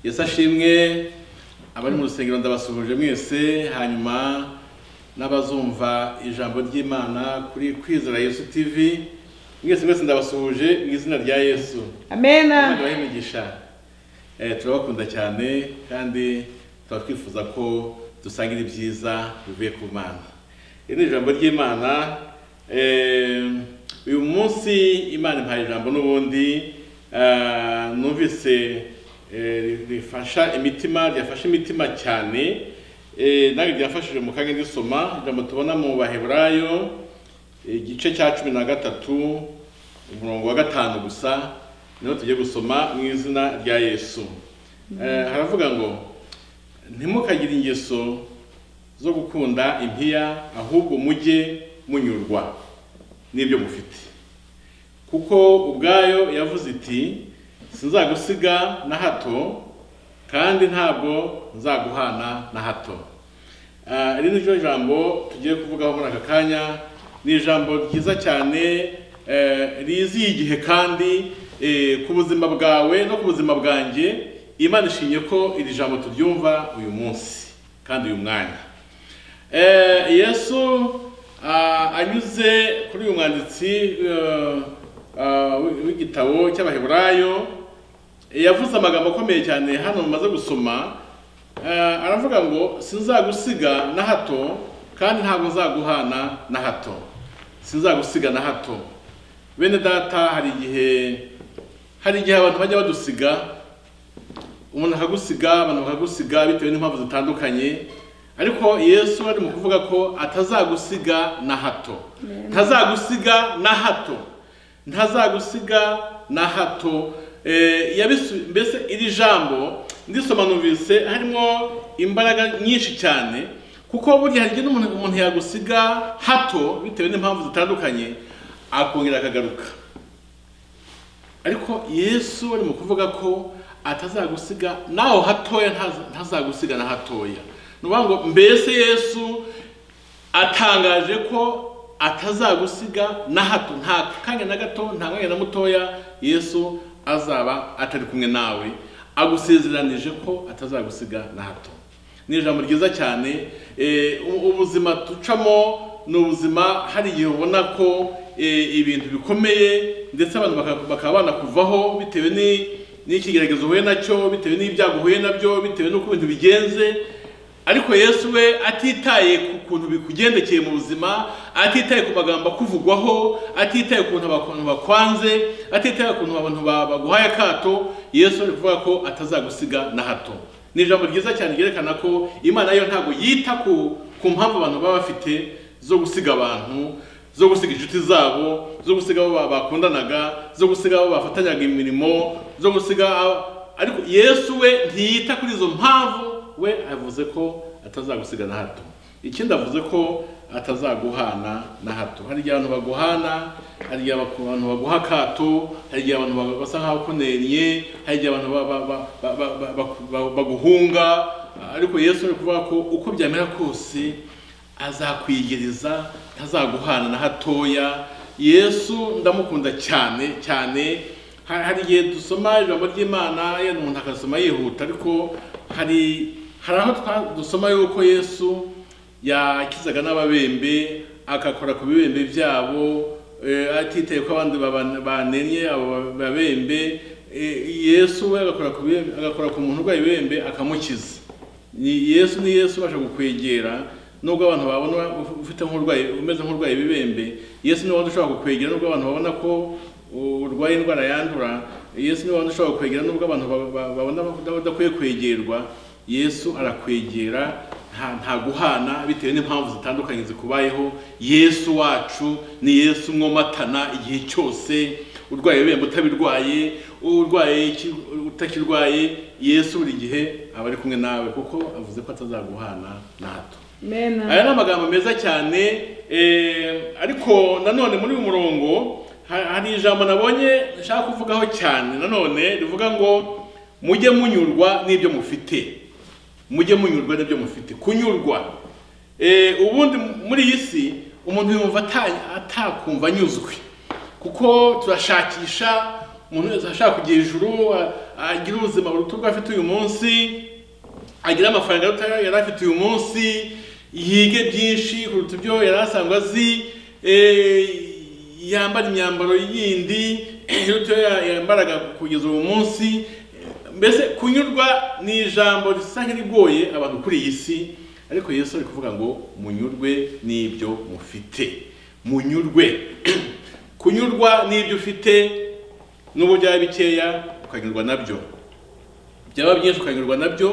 yesu ashimwe abari mu rusengero ndabasuhuje mwese hanyuma n'abazumva ijambo ry'imana kuri kwizera yesu tv mwese mwese ndabasuhuje mu izina rya yesu Amen. abahe imigisha Eh, turabakunda cyane kandi tukaba twifuza ko dusangira ibyiza bivuye ku mana iri ni ijambo ry'imana Eh, uyu munsi imana impaye ijambo n'ubundi eh, numvise eh, rifasha imitima ryafashe imitima cyane Eh, nange ryafashije mu kanya ndisoma ijambo tubona mu baheburayo igice cya cumi na gatatu umurongo wa gatanu gusa niho tugiye gusoma mu izina rya yesu Eh, haravuga ngo ntimukagire ingeso zo gukunda impiya ahubwo mujye munyurwa n'ibyo mufite kuko ubwayo yavuze iti sinzagusiga na hato kandi ntabwo nzaguhana na hato Ah, iri ni ryo jambo tugiye kuvugaho muri aka kanya ni ijambo ryiza cyane eh, riziye igihe kandi eh, ku buzima bwawe no ku buzima bwanjye imana ishimye ko iri jambo turyumva uyu munsi kandi uyu mwanya Eh, yesu ah, anyuze kuri uyu mwanditsi eh, ah, w'i- w'igitabo cy'abaheburayo yavuze amagambo akomeye cyane hano mumaze gusoma eh, aravuga ngo sinzagusiga na hato kandi ntabwo nzaguhana na hato sinzagusiga na hato bene data hari igihe hari igihe abantu bajya badusiga umuntu akagusiga abantu bakagusiga bitewe n'impamvu zitandukanye ariko yesu ari mu kuvuga ko atazagusiga na hato ntazagusiga na hato ntazagusiga na hato Eh, yabisu- mbese iri jambo ndisoma numvise harimo imbaraga nyinshi cyane kuko burya hari igihe n'umuntu umuntu yagusiga hato bitewe n'impamvu zitandukanye akongera akagaruka ariko yesu ari mu kuvuga ko atazagusiga naho hatoya ntaza- ntazagusiga na hatoya ni ukuvuga ngo mbese yesu atangaje ko atazagusiga na hato nta kanya na gato nta mwanya na mutoya yesu azaba atari kumwe nawe agusezeranije ko atazagusiga na hato ni ijambo ryiza cyane eh, u- ubuzima ducamo ni ubuzima hari igihe ubona ko eh, ibintu bikomeye ndetse abantu baka- bakaba banakuvaho bitewe ni- n'ikigeragezo uhuye nacyo bitewe n'ibyago uhuye nabyo bitewe n'uko ibintu bigenze ariko yesu we atitaye ku kuntu bikugendekeye mu buzima atitaye ku magambo akuvugwaho atitaye ku kuntu abantu bakwanze atitaye ku kuntu abantu ba- baguhaye akato yesu ari kuvuga ko atazagusiga na hato ni ijambo ryiza cyane ryerekana ko imana yo ntabwo yita ku, ku mpamvu abantu baba bafite zo gusiga abantu zo gusiga inshuti zabo zo gusiga abo ba- bakundanaga zo gusiga abo bafatanyaga imirimo zo gusiga abo- ariko yesu we ntiyita kuri izo mpamvu we avuze ko atazagusiga na hato ikindi avuze ko atazaguhana na hato hari igihe abantu baguhana hari igihe abantu baguha akato hari igihe abantu ba- basa nkaho kunenye hari igihe abantu ba- ba- ba- ba- ba- ba- ba- ba- baguhunga ariko yesu ari kuvuga ko uko byamera kose azakwigereza ntazaguhana na hatoya yesu ndamukunda cyane cyane Ha- hari igihe dusoma ijambo ry'imana yenda umuntu akasoma yihuta ariko hari hari aho twa- dusoma yuko yesu yakizaga n'ababembe agakora ku bibembe byabo eh, atitaye ko abandi baban- banenye abo babembe Eh, yesu we agakora ku bibembe- agakora ku muntu urwaye ibibembe akamukiza ni yesu ni yesu ubasha kukwegera nubwo abantu babona ufite nk'urwaye umeze nk'urwaye ibibembe yesu ni wabona ushobora kukwegera nubwo abantu babona ko urwaye indwara yandura yesu ni wabona ushobora kukwegera nubwo abantu ba- ba- babona udakwiye kwegerwa yesu arakwegera nta nta guhana bitewe n'impamvu zitandukanye zikubayeho yesu wacu ni yesu mwomatana igihe cyose urwaye ibihembo utabirwaye urwaye iki- utakirwaye yesu buri gihe aba ari kumwe nawe kuko avuze ko atazaguhana na hato Amen. aya ni amagambo meza cyane eh, ariko nanone muri uyu murongo ha- hari ijambo nabonye nshaka kuvugaho cyane nanone rivuga ngo mujye munyurwa n'ibyo mufite mujye munyurwa n'ibyo mufite kunyurwa Eh, ubundi muri iyi si umuntu yumva ata- atakumva anyuzwe kuko turashakisha umuntu wese ashaka kugira ijuru a- agira ubuzima buruta ubwo afite uyu munsi agira amafaranga aruta ayo yari afite uyu munsi yige byinshi kuruta ibyo yari asanzwe azi eh, yambara imyambaro yindi iruta iyo ya- yambaraga kugeza uyu munsi mbese kunyurwa ni ijambo risa nk'irigoye abantu kuri iyi si ariko yesu ari kuvuga ngo munyurwe n'ibyo mufite munyurwe kunyurwa n'ibyo ufite n'ubu byaba bikeya ukanyurwa nabyo byaba byinshi ukanyurwa nabyo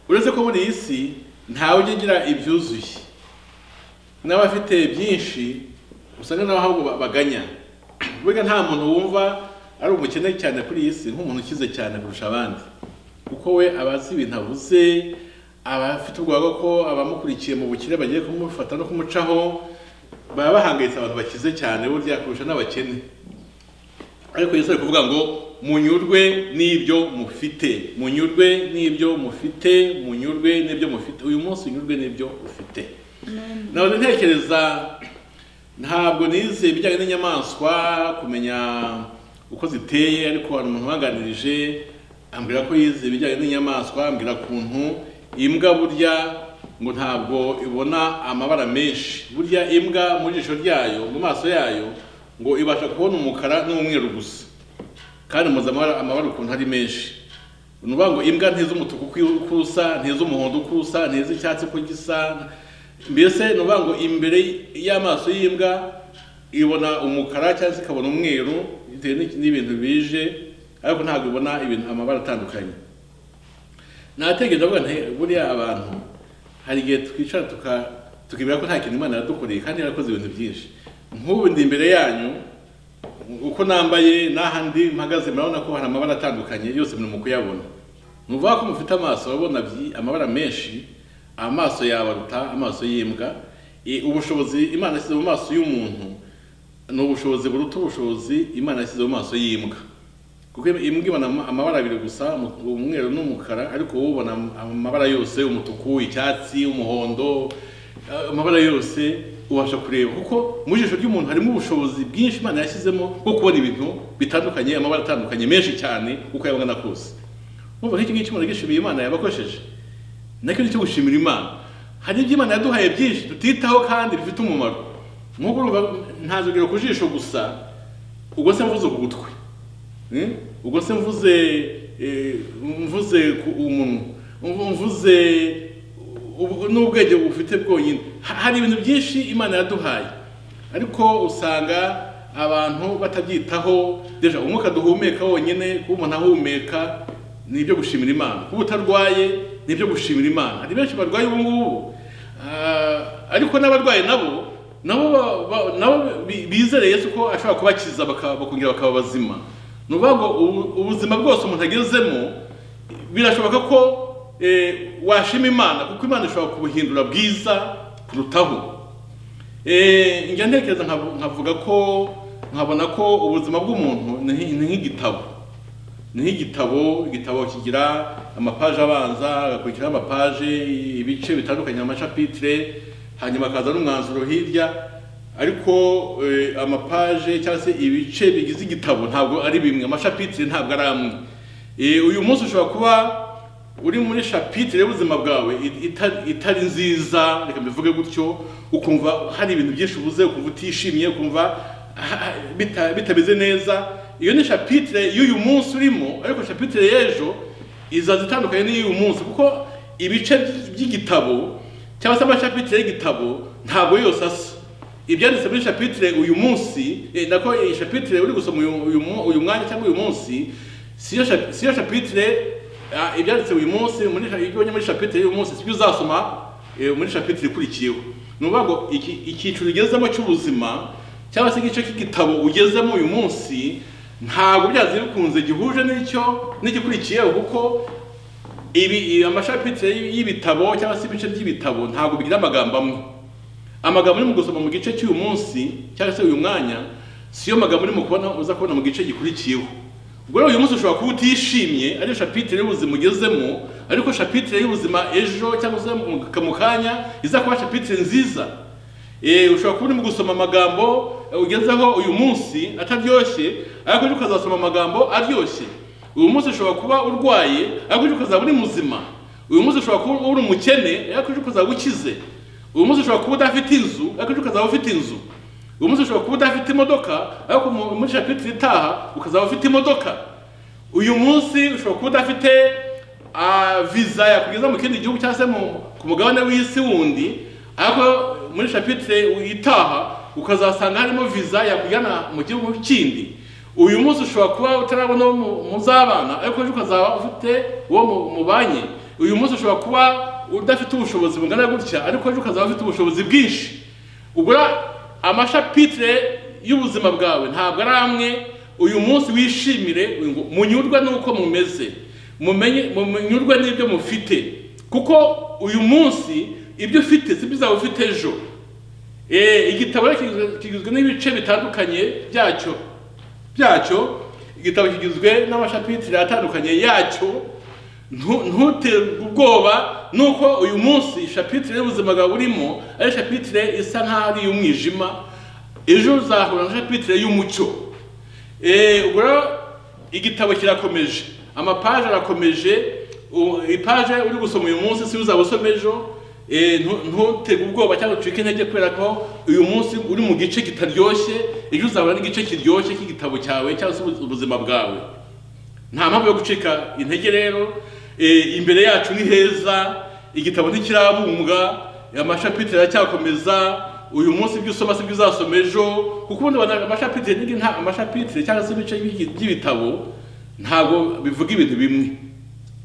uretse ko muri iyi si ntawe ujya ugira ibyuzuye n'abafite byinshi usanga nabo ahubwo ba- baganya burya nta muntu wumva ari umukene cyane kuri iyi si nk'umuntu ukize cyane kurusha abandi kuko we aba azi ibintu avuze aba afite ubwoba ko abamukurikiye mu bukire bagiye kumufata no kumucaho baba bahangayitse abantu bakize cyane burya kurusha n'abakene ariko Yesu ari kuvuga ngo munyurwe n'ibyo mufite munyurwe n'ibyo mufite munyurwe n'ibyo mufite uyu munsi unyurwe n'ibyo ufite nabona ntekereza ntabwo nize ibijyanye n'inyamaswa kumenya uko ziteye ariko hari umuntu uhanganirije ambwira ko yize ibijyanye n'inyamaswa ambwira ukuntu imbwa burya ngo ntabwo ibona amabara menshi burya imbwa mu jisho ryayo mu maso yayo ngo ibasha kubona umukara n'umweru gusa kandi muzi amabara amabara ukuntu ari menshi ni ukuvuga ngo imbwa ntiz'umutuku uko usa ntiz'umuhondo uko usa ntiz'icyatsi uko gisa mbese ni ukuvuga ngo imbere y'amaso y'imbwa ibona umukara cyangwa se ikabona umweru bitewe n'iki- n'ibintu bije ariko ntabwo ibona ibintu amabara atandukanye nategereje avuga nti buriya abantu hari igihe twicara tuka- tukibwira ko nta kintu imana yadukoreye kandi yarakoze ibintu byinshi nk'ubu ndi imbere yanyu uko nambaye n'ahandi mpagaze murabona ko hari amabara atandukanye yose muri mu kuyabona ni ukuvuga ko mufite amaso urabona byi- amabara menshi amaso yawe aruta amaso y'imbwa I- ubushobozi imana yashyize mu maso y'umuntu ni ubushobozi buruta ubushobozi imana yashyize mu maso y'imbwa kuko imbwa ibona ama- amabara abiri gusa umu- umweru n'umukara ariko wowe ubona am- amabara yose umutuku icyatsi umuhondo eh, amabara yose ubasha kureba kuko mu jisho ry'umuntu harimo ubushobozi bwinshi imana yashyizemo bwo kubona ibintu bitandukanye amabara atandukanye menshi cyane uko yabona kose urumva nk'iki ngiki umuntu yishimiye imana yabakoresheje nacyo ni cyo gushimira imana hari ibyo imana yaduhaye byinshi tutitaho kandi bifite umumaro nk'uko urumva ntazogera ku jisho gusa ubwo se mvuze ku gutwi Mm? ubwo se mvuze eh, mvuze ku umunwa mvu- mvuze ubu- n'ubwenge bufite bwonyine Ha- hari ibintu byinshi imana yaduhaye ariko usanga abantu batabyitaho deja umwuka duhumeka wonyine kuba umuntu ahumeka ni ibyo gushimira imana kuba utarwaye ni ibyo gushimira imana hari benshi barwaye ubu ngubu Ah, ariko n'abarwaye nabo nabo ba- ba- nabo bi- bizere yesu ko ashobora kubakiza baka- bakongera bakaba bazima ni ukuvuga ngo ubu- ubuzima bwose umuntu agezemo birashoboka ko eh, washima imana kuko imana ishobora kubuhindura bwiza kurutaho Eh, njya ntekereza nkavu- nkavuga ko nkabona ko ubuzima bw'umuntu ni nk'i- ni nk'igitabo ni nk'igitabo igitabo kigira amapaje abanza agakurikiraho amapaje ibice bitandukanye amashapitire hanyuma akaza n'umwanzuro hirya ariko eh, amapaje cyangwa se ibice bigize igitabo ntabwo ari bimwe amashapitire ntabwo ari amwe Eh, uyu munsi ushobora kuba uri muri shapitire y'ubuzima bwawe it- ita- itari nziza reka mbivuge gutyo ukumva hari ibintu byinshi ubuze ukumva utishimiye ukumva ah, ah, bita- bitameze neza iyo ni shapitire y'uyu munsi urimo ariko shapitire y'ejo izaza itandukanye n'iy'uyu munsi kuko ibice by- by'igitabo cyangwa se amashapitire y'igitabo ntabwo yose asa ibyanditse muri shapitire uyu munsi eh, nako iyi shapitire uri gusoma uyu, uyu, mu- uyu mwanya cyangwa uyu munsi siyo shap- siyo shapitire Ah, ibyanditse uyu munsi muri ibyo ubonye muri shapitire y'uyu munsi sibyo uzasoma eh, muri shapitire ikurikiyeho ni ukuvuga ngo iki- icyiciro ugezemo cy'ubuzima cyangwa se igice k'igitabo ugezemo uyu munsi ntabwo byaze bikunze gihuje n'icyo n'igikurikiyeho kuko ibi i- amashapitire y'i- y'ibitabo cyangwa se ibice by'ibitabo ntabwo bigira amagambo amwe amagambo uri mu gusoma mu gice cy'uyu munsi cyangwa se uyu mwanya siyo magambo uri mu kubona uza kubona mu gice gikurikiyeho ubwo rero uyu munsi ushobora kuba utishimye ariyo shapitire y'ubuzima ugezemo ariko shapitire y'ubuzima ejo cyangwa se mu mu kanya iza kuba shapitire nziza Eh, ushobora kuba urimo gusoma amagambo eh, ugezeho uyu munsi ataryoshye ariko ejo ukazasoma amagambo aryoshye uyu munsi ushobora kuba urwaye ariko ejo ukazaba uri muzima uyu munsi ushobora kuba uri umukene ariko ejo ukazaba ukize uyu munsi ushobora kuba udafite inzu ariko ejo ukazaba ufite inzu uyu munsi ushobora kuba udafite imodoka ariko mu- muri shapitire itaha ukazaba ufite imodoka uyu munsi ushobora kuba udafite ah, visa yakugeza mu kindi gihugu cyangwa se mu- ku mugabane w'isi wundi ariko muri shapitire itaha ukazasanga harimo visa yakujyana mu gihugu kindi uyu munsi ushobora kuba utarabona uwo mu- muzabana ariko ejo ukazaba ufite uwo mu- mubanye uyu munsi ushobora kuba udafite ubushobozi bungana gutya ariko ejo ukazaba ufite ubushobozi bwinshi ubura amashapitire y'ubuzima bwawe ntabwo ari amwe uyu munsi wishimire ngo munyurwe n'uko mumeze mumenye munyurwe n'ibyo mufite kuko uyu munsi ibyo ufite si byo uzaba ufite ejo Eh, igitabo rero kigizwe- kigizwe n'ibice bitandukanye byacyo byacyo igitabo kigizwe n'amashapitire atandukanye yacyo ntu- ntuterwe ubwoba nuko uyu munsi shapitire y'ubuzima bwawe urimo ari shapitire isa nk'aho ari iy'umwijima ejo uzahura na shapitire y'umucyo Eh, ubwo rero igitabo kirakomeje amapaje arakomeje u- ipaje uri gusoma uyu munsi si uzaba usoma ejo Eh, ntu- ntutege ubwoba cyangwa ucike intege kubera ko uyu munsi uri mu gice kitaryoshye ejo uzabona n'igice kiryoshye cy'igitabo cyawe cyangwa se ubu- ubuzima bwawe nta mpamvu yo gucika intege rero Eh, imbere yacu ni heza igitabo ntikirabumbwa amashapitire aracyakomeza uyu munsi ibyo usoma si byo uzasoma ejo kuko ubundi abantu amashapitire n'indi nta amashapitire cyangwa se ibice by'iki- by'ibitabo ntabwo bivuga ibintu bimwe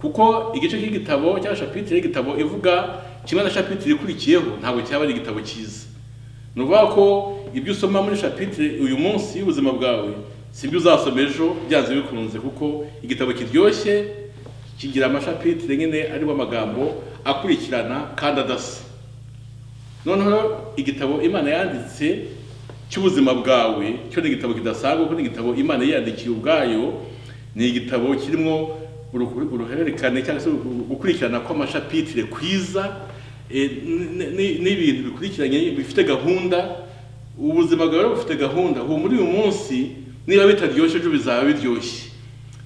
kuko igice cy'igitabo cyangwa shapitire y'igitabo ivuga kimwe na shapitire ikurikiyeho ntabwo cyaba ari igitabo cyiza ni ukuvuga ko ibyo usoma muri shapitire uyu munsi y'ubuzima bwawe si ibyo uzasoma ejo byanze bikunze kuko igitabo kiryoshye kigira amashapitire nyine ariho amagambo akurikirana kandi adasa noneho igitabo imana yanditse cy'ubuzima bwawe cyo ni igitabo kidasanzwe kuko ni igitabo imana yiyandikiye ubwayo ni igitabo kirimo uruhu- uruhererekane cyangwa se gukurikirana kw'amashapitire kwiza eh, n- n- n- n'ibintu bikurikiranye bifite gahunda ubuzima bwawe rero bufite gahunda ubu muri uyu munsi niba bitaryoshye ejo bizaba biryoshye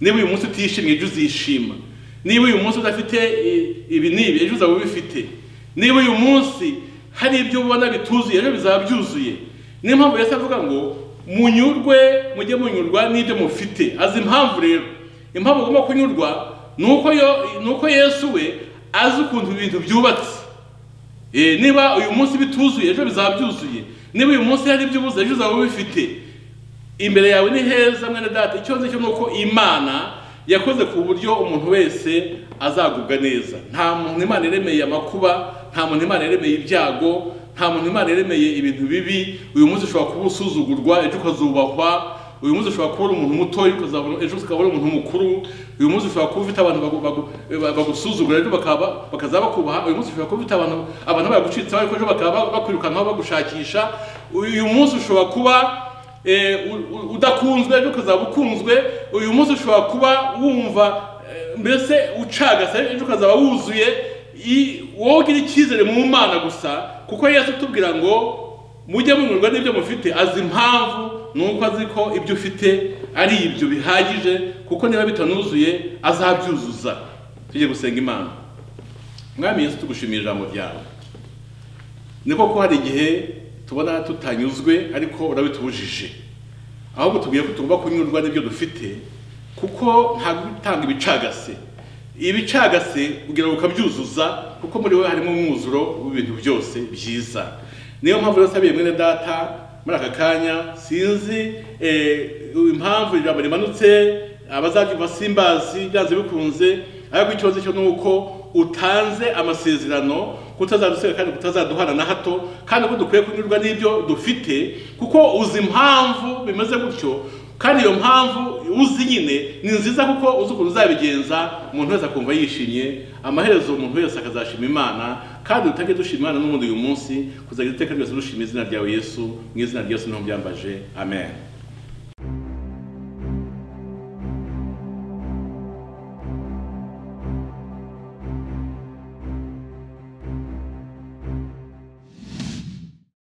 niba uyu munsi utishimye ejo uzishima niba uyu munsi udafite i- ibi n'ibi ejo uzaba ubifite niba uyu munsi hari ibyo ubona bituzuye ejo bizaba byuzuye niyo mpamvu yesu avuga ngo munyurwe mujye munyurwa n'ibyo mufite azi impamvu rero impamvu ugomba kunyurwa ni uko yo- ni uko yesu we azi ukuntu ibintu byubatse Eh, niba uyu munsi bituzuye ejo bizaba byuzuye niba uyu munsi hari ibyo ubuze ejo uzaba ubifite imbere yawe ni heza mwene data icyo nzi cyo ni uko imana yakoze ku buryo umuntu wese azagubwa neza nta muntu imana iremeye amakuba nta muntu imana iremeye ibyago nta muntu imana iremeye ibintu bibi uyu munsi ushobora kuba usuzugurwa ejo ukazubahwa uyu munsi ushobora kuba uri umuntu mutoya ukazabona- ejo ukaba uri umuntu mukuru uyu munsi ushobora kuba ufite abantu bagu- bagu- ba- bagusuzugura ejo bakaba bakaza bakubaha uyu munsi ushobora kuba ufite abantu abantu bagucitseho ariko ejo bakaba ba- bakwirukankaho bagushakisha uyu munsi ushobora kuba Eh, u- u- udakunzwe ejo ukazaba ukunzwe uyu munsi ushobora kuba wumva eh, mbese ucagase ejo ukazaba wuzuye i- wowe ugira icyizere mu mana gusa kuko yesu atubwira ngo mujye munyurwa n'ibyo mufite azi impamvu ni uko azi ko ibyo ufite ari ibyo bihagije kuko niba bitanuzuye azabyuzuza tujye gusenga imana mwami yesu tugushimiye ijambo ryawe ni koko hari igihe tubona tutanyuzwe ariko urabitubujije ahubwo tubwiye ko tugomba kunyurwa n'ibyo dufite kuko ntabwo utanga ibicagase ibicagase kugira ngo ukabyuzuza kuko muri wowe harimo umwuzuro w'ibintu byose byiza niyo mpamvu rero sabiye mwene data muri aka kanya sinzi eh, impamvu ijambo rimanutse abazajya basimbazi byanze bikunze ariko ikibazo cyo ni uko utanze amasezerano kutazaduseka kandi kutazaduhana na hato kandi ko dukwiye kunyurwa n'ibyo dufite kuko uzi impamvu bimeze gutyo kandi iyo mpamvu uzi nyine ni nziza kuko uzi ukuntu uzabigenza umuntu wese akumva yishimye amaherezo umuntu wese akazashima imana kandi dutange dushima imana n'ubundi uyu munsi kuzageza iteka ryose dushima izina ryawe yesu mu izina rya yesu niho byambaje amen